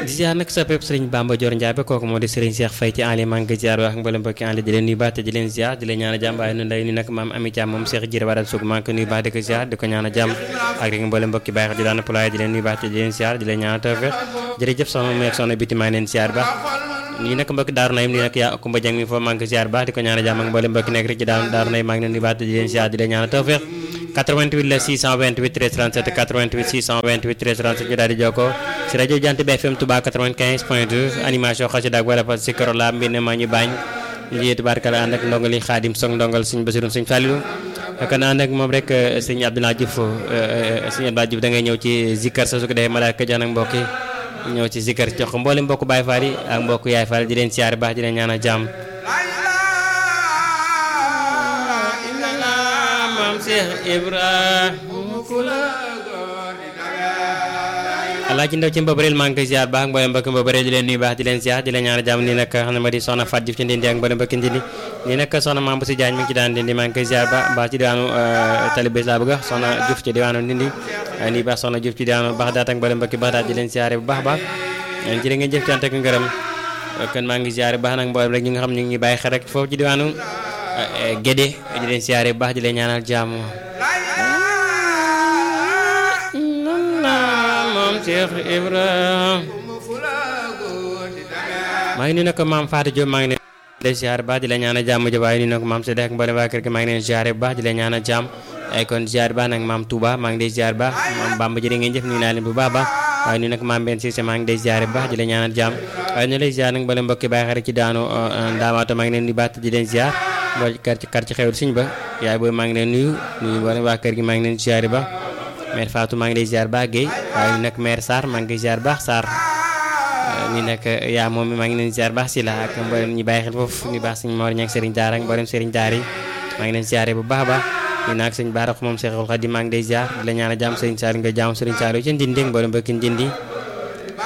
di ziar nag sa pépp sëriñ Bamba Dior Ndiaye ba kooku moo di sëriñ Cheikh Faye ci en ligne maa ngi koy ziar wax mboolem mbokki en ligne di leen nuyu baax te di leen ziar di leen ñaan a jàmm waaye nu nday ni nag maam Ami Thiam moom Cheikh Jire waral sug maa ngi ko nuyu baax di ko ziar di ko ñaan a jàmm ak rek mboolem mbokki bàyyi xel di daan pulaay di leen nuyu baax te di leen ziar di leen ñaan a tawfeex jërëjëf soxna meek soxna biti maa ngi leen ziar baax ñi nag mbokki daaru nayim ni nag yaa Kumba Jeng mi foofu maa ngi ko ziar baax di ko ñaan a jàmm ak mboolem mbokki nekk rek ci daaru daaru nayim maa ngi leen nuyu baax te di leen ziar di leen ñaan a tawfeex 88 la 628 13 37 88 628 13 37 ñu daal di jokkoo si rajo Jant bi FM Touba 95 point 2 animation xasida ak wala fa si koro la mbir ne maa ñu bañ lii tubaarkala ànd ak ndongali xaadim song ndongal suñ basirum suñ fàllilu kon ànd ak moom rek sëñ Abdoulaye Diouf sëñ Abdoulaye Diouf da ngay ñëw ci zikkar sa su ko defee malaaka jox nag mbokk yi ñëw ci zikkar jox ko mboolem mbokk Baye Fall yi ak mbokk Yaay Fall di leen siyaare baax di leen ñaanal jàmm Cheikh Ibrahima Alaaji Ndaw ci Mbabareel maa ngi koy ziar baax mboolem mbokki Mbabareel di leen nuyu baax di leen ziar di leen ñaan jàmm nii nag xam ne ma di soxna Fatou Diouf ci Ndindi ak mboolem mbokki Ndindi nii nag soxna Mame Bousso Diagne mi ngi ci daan Ndindi maa ngi koy ziar baax baax ci diwaanu Talibé laa bëgg soxna Diouf ci diwaanu Ndindi nii baax soxna Diouf ci diwaanu Baxdaat ak mboolem mbokki Baxdaat di leen ziare bu baax baax jërë ngeen jëf cant ak ngërëm kon maa ngi ziare baax nag mboolem rek ñi nga xam ñu ngi bàyyi xel rek foofu ci diwaanu Gédé di leen siyaare bu baax di leen ñaanal jàmm moom Cheikh Ibrahima maa ngi nuyu nag maam Fatou Diop maa ngi leen siyaare bu baax di leen ñaanal jàmm ja waaye nuyu nag maam Sédé ak mboolem waa kër gi maa ngi leen siyaare bu baax di leen ñaanal jàmm ay kon siyaare baax nag maam Touba maa ngi lay siyaare baax maam Bamba jërë ngeen jëf nuyu naa leen bu baax baax waaye nuyu nag maam Ben Cissé maa ngi lay siyaare bu baax di leen ñaanal jàmm waaye ñu lay siyaare nag mboolem mbokki bàyyi xarit ci daanu ndaamaato maa ngi leen di baax di leen siyaare boo kar ci kar ci xewul suñ ba yaay booy maa ngi leen nuyu nuyu wala waa kër gi maa ngi leen ziar ba mère Fatou maa ngi lay ziar baax Guèye waaye nag mère Sarr maa ngi koy ziar baax Sarr ni nag yaa moom mi maa ngi leen ziar baax si la ak mboolem ñi bàyyi xel foofu ñu baax suñ Mor ñak Serigne Daara ak mboolem Serigne Daara yi maa ngi leen ziar bu baax a baax ñu nag sëñ Baara moom Cheikhul Khadim maa ngi lay ziar di la ñaan a jàmm Serigne Sall nga jàmm Serigne Sall ci Ndindi mboolem mbokki Ndindi